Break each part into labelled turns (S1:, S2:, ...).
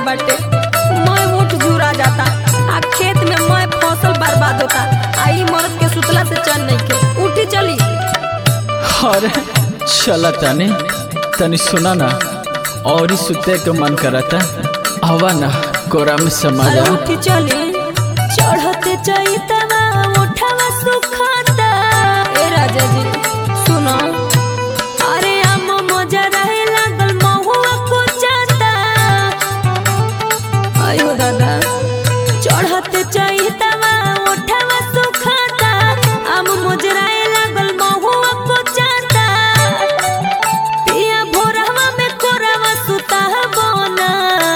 S1: बाटे मैं उठ जुरा जाता आ खेत में मैं फसल बर्बाद होता आ ई मर्द के सुतला से चैन नहीं के उठी चली
S2: अरे चला तनी तनी सुना ना और ही सुते के मन करता हवा ना कोरा में समा
S1: अरे
S2: जा
S1: उठी चली चढ़ते चैतवा उठवा सुखाता ए राजा जी सुनो अरे हम मजा रहे लागल महुआ को जाता आयो दादा चढ़ते चैतवा उठवा सुखाता हम मुजराए लागल महुआ को जाता पिया भोरवा में कोरवा सुता बोना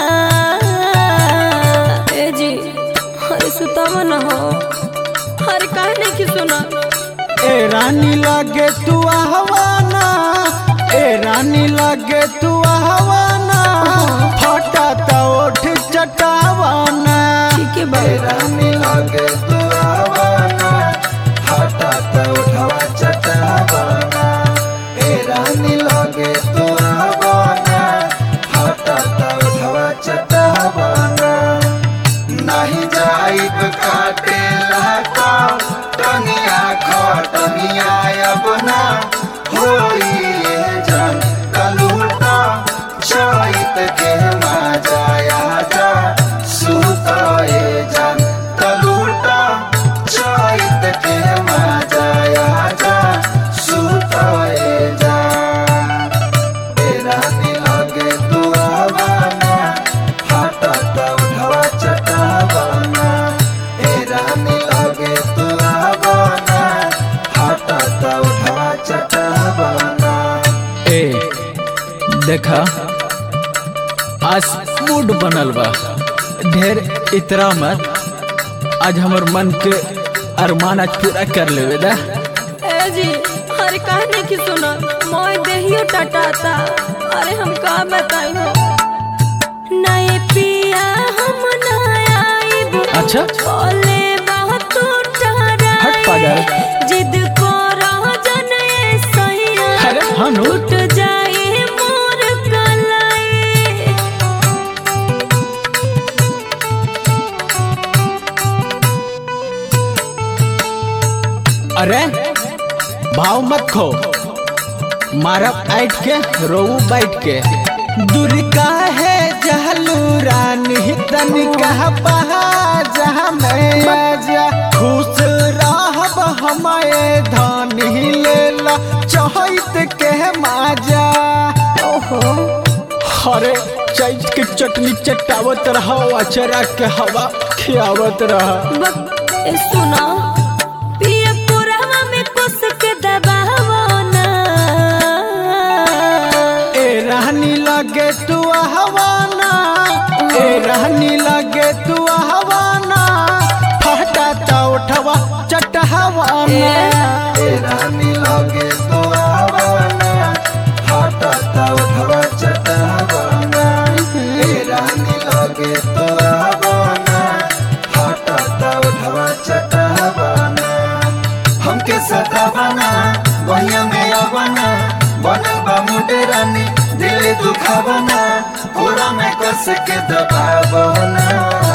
S1: ए जी अरे सुतावा न हो अरे काहे नहीं की सुना
S2: ए रानी लागे तू आहवाना ए रानी लागे तू आहवाना फटा ता ओठ चटावाना
S1: ठीक है बा
S2: रानी लागे तू आहवाना फटा ता उठवा चटावाना ए रानी लागे तू आहवाना फटा ता उठवा चटावाना नहीं जाइब काटे लहका टनिया खटनिया अपना होई ये जन कलूटा चैत के मजाया जा सुताए जन कलूटा चैत के मजाया जा सुताए जा तेरा लगे तू आवाना हाटा ता उठवा चटावाना तेरा लगे तू आवाना हाटा ता उठवा चटावाना ए देखा आज मूड बनल बा ढेर इतरा मत आज हमर मन के अरमान आज पूरा कर लेवे दा
S1: ए जी अरे काहे नहीं की सुना मोय देहियो टटाता अरे हम का बताई हो नए पिया हम ना आइब
S2: अच्छा
S1: बोले बहुत
S2: हट पागल।
S1: जिद को रह जने सैया
S2: अरे हाँ नु।
S1: टूट जाए मोर कलाई
S2: अरे भाव मत खो मारब ऐट के रोऊ बैठ के दूर का है जहलू रानी तन कह बहा जहाँ मैं आजा खुश रहब हमारे धान ही लेला चहित के माजा
S1: ओहो
S2: अरे चैत के चटनी चटावत रहा अचरा के हवा खियावत रहा
S1: बक ए सुना पिया पुरवा में कुस के दबावो ना
S2: ए रहनी लगे तू हवाना ए रहनी लगे तू हवाना फटा ता उठवा चटहवाना ए रहनी लगे तू हवाना फटा ता उठवा चटहवाना ए रहनी लगे तू हवाना फटा ता उठवा चटहवाना हमके सतावना वहिया में आवना बनल बा मुडे रानी दिल दुखावना पूरा में कस के दबावना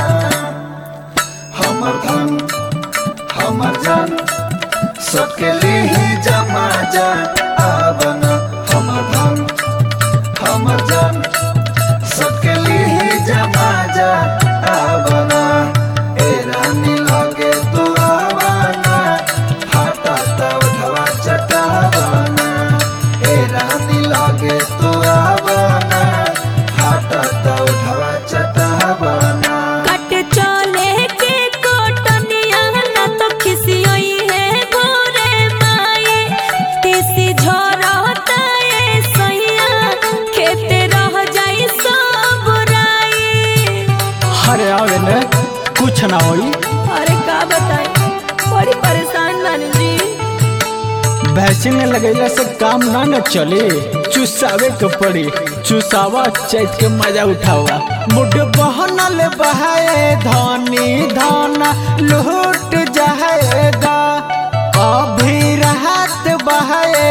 S2: हमर धन हमर जान सबके लिए जमा जा आवना हमर धन हमर जान सबके लिए जमा जा आवना ए रानी लगे तू आवना हाटा ता उठवा चटावना ए रानी लगे तू आवना हाटा ता उठवा चटावना
S1: कट चले के कोटनिया ना तो खिसियोई है गोरे माए तीसी झरता ए सैया खेते रह जाई सब राई
S2: अरे आवे ने कुछ ना होई
S1: अरे का बताई बड़ी परेशान बानी जी
S2: वैक्सीन लगैला से काम ना न चली चुसावे के पड़ी चुसावा चैत के मजा उठावा मुड बहनल बहाए धनी धन लूट जाएगा अभी राहत बहाए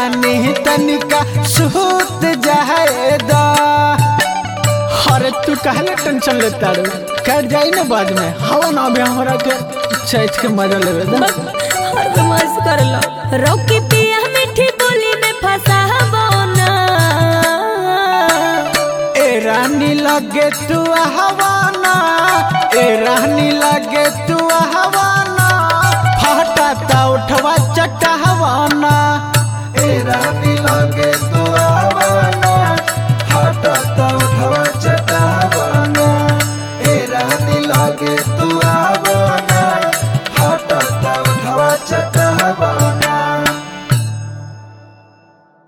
S2: सूत जाएदा हर तू का काहले टेंशन लेता रे कट जाई ना बाद में हवा ना भी हमरा के चैत के मजा लेवे दे
S1: हर बदमाश कर लो रोकी पिया मीठी बोली में फसाबो ना
S2: ए रानी लगे तू हवाना ए रानी लगे तू हवाना फटाता उठवा